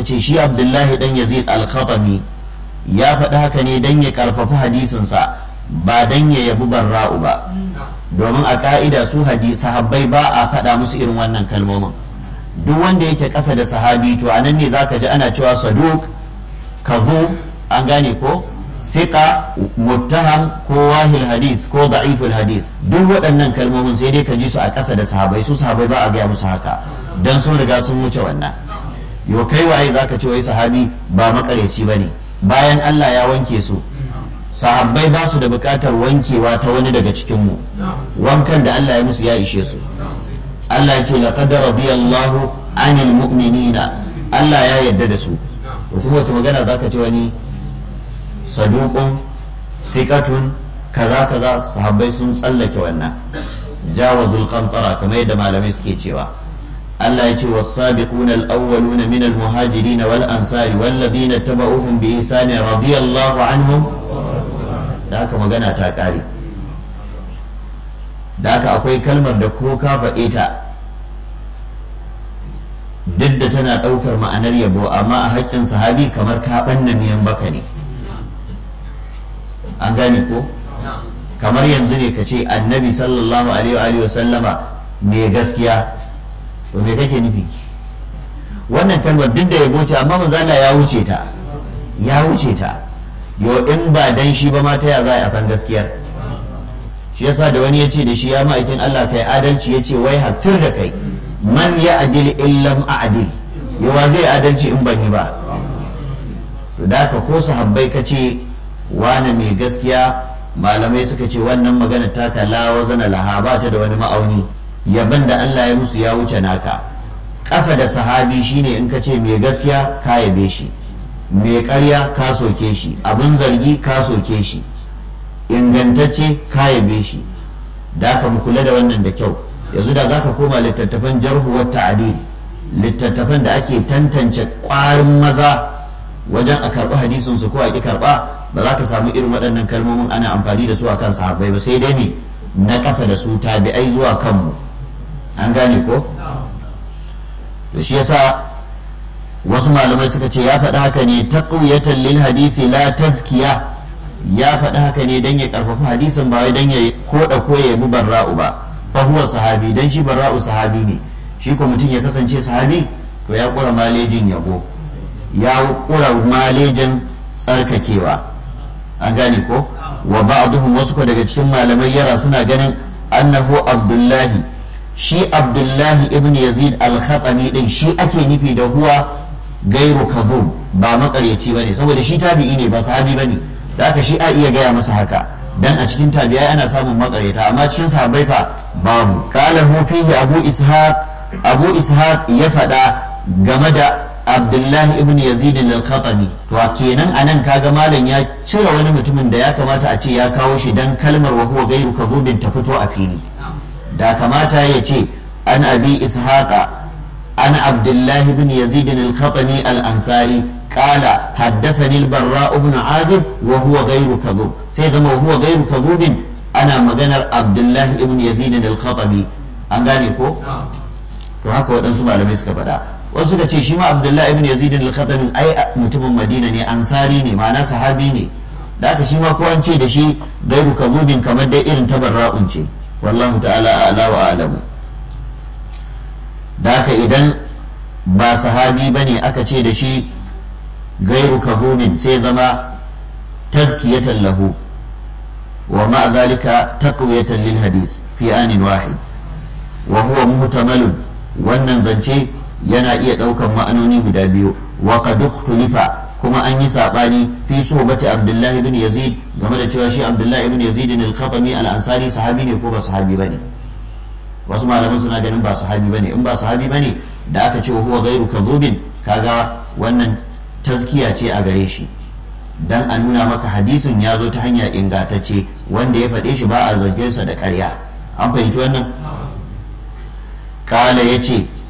ce shi abdullahi dan yazid al-khatami ya faɗi haka ne dan ya karfafi hadisinsa ba dan ya yabi barra'u ba domin a ka'ida su hadisi sahabbai ba a faɗa musu irin wannan kalmomin duk wanda yake ƙasa da sahabi to anan ne zaka ji ana cewa saduq kazu an gane ko siqa muttaham ko wahil hadis ko da'iful hadis duk waɗannan kalmomin sai dai ka ji su a ƙasa da sahabai su sahabai ba a gaya musu haka dan sun riga sun wuce wannan yo kai waye zaka ce wai sahabi ba makareci bane bayan Allah ya wanke su sahabbai ba su da buƙatar wankewa ta wani daga cikin mu wankan da Allah ya musu ya ishe su Allah ya ce laqad radiyallahu anil mu'minina Allah ya yarda da su kuma wata magana zaka ce wani saduqun siqatun kaza kaza sahabbai sun tsallake wannan jawazul qantara kamar yadda malamai suke cewa Allah ya ce was-sabiqun al-awwalun min al-muhajirin wal ansari wal ladina tabauhum bi ihsan radiyallahu anhum da haka magana ta kare da haka akwai kalmar da ko ka faɗe ta duk da tana ɗaukar ma'anar yabo amma a haƙƙin sahabi kamar ka ɓanna miyan baka ne an gane ko kamar yanzu ne ka ce annabi sallallahu alaihi wa sallama mai gaskiya to me kake nufi wannan kalmar duk da yabo ce amma manzo Allah ya wuce ta ya wuce ta yo in ba dan shi ba ma ta ya za a san gaskiyar shi yasa da wani ya ce da shi ya ma'aikin Allah kai adalci ya ce wai hattir da kai man ya adil illam a'dil yawa zai adalci in ban yi ba to da ka ko sahabbai ka ce wane mai gaskiya malamai suka ce wannan magana ta kala wazana laha ba ta da wani ma'auni yaban da Allah ya musu ya wuce naka ƙasa da sahabi shine in ka ce mai gaskiya ka yabe shi mai ƙarya ka soke shi abin zargi ka soke shi ingantacce ka yabe shi da aka mu kula da wannan da kyau yanzu da za ka koma littattafan jarhu wa ta'dil littattafan da ake tantance ƙwarin maza wajen a karɓi hadisin su ko a ƙi karɓa ba za ka samu irin waɗannan kalmomin ana amfani da su a kan sahabbai ba sai dai ne na ƙasa da su tabi'ai zuwa kanmu an gane ko to shi yasa wasu malamai suka ce ya faɗi haka ne taqwiyatan lil hadisi la tazkiya ya faɗi haka ne dan ya karfafa hadisin ba wai dan ya koda ko ya bi barra'u ba fa huwa sahabi dan shi barra'u sahabi ne shi ko mutum ya kasance sahabi to ya kura malejin yabo ya kura malejin tsarkakewa an gane ko wa ba'duhum wasu ko daga cikin malamai yara suna ganin annahu abdullahi shi abdullahi ibn yazid al-khatami din shi ake nufi da huwa gairu kadhub ba makaryaci bane saboda shi tabi'i ne ba sahabi bane da haka shi a iya gaya masa haka dan a cikin tabi'ai ana samun makaryata amma cikin sahabbai fa babu qala hu fihi abu ishaq abu ishaq ya faɗa game da abdullahi ibn yazid al-khatami to kenan anan kaga malam ya cire wani mutumin da ya kamata a ce ya kawo shi dan kalmar wa huwa gairu kadhubin ta fito a fili da kamata ya ce an abi ishaqa an abdullahi ibn yazid al-khatami al-ansari قال حدثني البراء بن عازب وهو غير كذوب سيغما وهو غير كذوب انا مغنر عبد الله ابن يزيد الخطبي an gane ko to haka waɗansu malamai suka faɗa wasu suka ce shi ma abdullahi ibn yazid al-khatami ai mutumin madina ne ansari ne ma'ana sahabi ne da haka shi ma ko an ce da shi gairu kazubin kamar dai irin tabarra'un ce wallahu ta'ala a'la wa a'lamu da haka idan ba sahabi bane aka ce da shi gairu kazubin sai zama tazkiyatan lahu wa ma zalika taqwiyatan lil hadith fi anin wahid wa huwa muhtamalun wannan zance yana iya ɗaukan ma'anoni guda biyu wa qad ikhtulifa kuma an yi sabani fi suhbati abdullahi ibn yazid game da cewa shi abdullahi ibn yazid al-khatami al-ansari sahabi ne ko ba sahabi bane wasu malaman suna ganin ba sahabi bane in ba sahabi bane da aka ce huwa ghairu kadhubin kaga wannan tazkiya ce a gare shi dan a nuna maka hadisin ya zo ta hanya ingantacce wanda ya faɗe shi ba a zargin sa da ƙarya an fahimci wannan kala yace